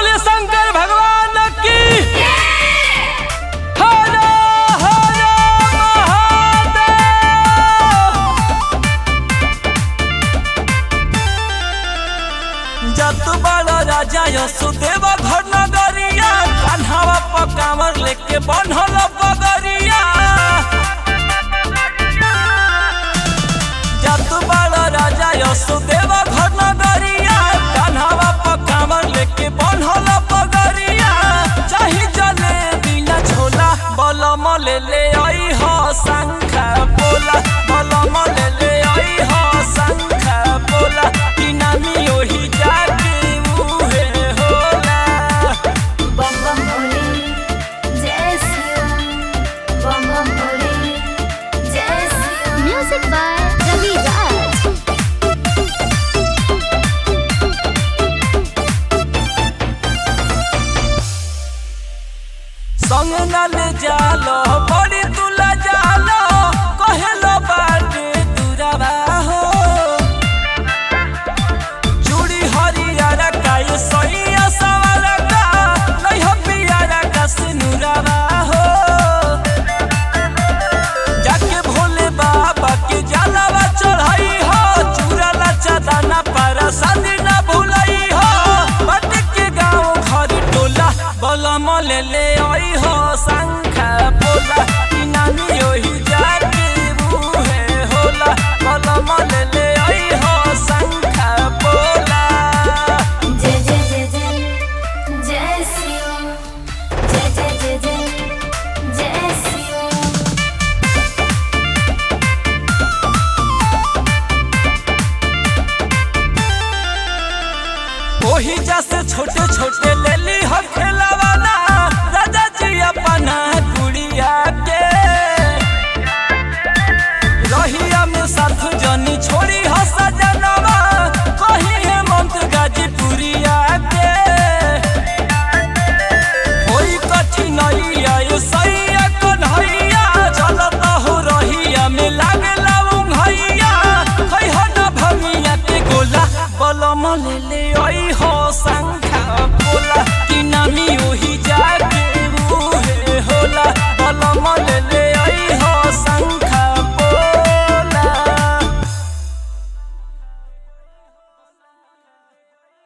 बोले शंकर भगवान की हर हर महादेव जत बड़ राजा यशोदेव घर नगरिया कान्हावा पकावर लेके बनल पगरिया जत बड़ राजा यशोदेव घर नगरिया कान्हावा पकावर लेके बनल पगरिया चाही जले बिना छोला बलम ले ले आई हो शंखा बोला बलम ले ले आई हो शंखा बोला कि नामी ओही जाके मुहे होला बम बम भोले जय शिव बम बम भोले जय शिव म्यूजिक बाय रवि राज संग न ले जालो बड़ी तुला जालो कहेलो बाटे दुरावा हो चूड़ी हरियारा का ये सैया सवारा का नहीं हो पियारा का सिनुरावा हो जाके भोले बाबा के जलावा चढ़ाई हो चूरा लचा दाना पारा शादी ना भूलाई हो बट के गाँव घर टोला बलम ले ले आई हो शंखा बोला कि नानी ओही जाके मुहे होला बलम ले ले आई हो शंखा बोला जय जय जय जय जय शिव जय जय जय जय जय शिव ओही जैसे छोटे छोटे ले ली हो खेलवाना राजा जी अपना गुड़िया के रहिया में साथ जनी छोड़ी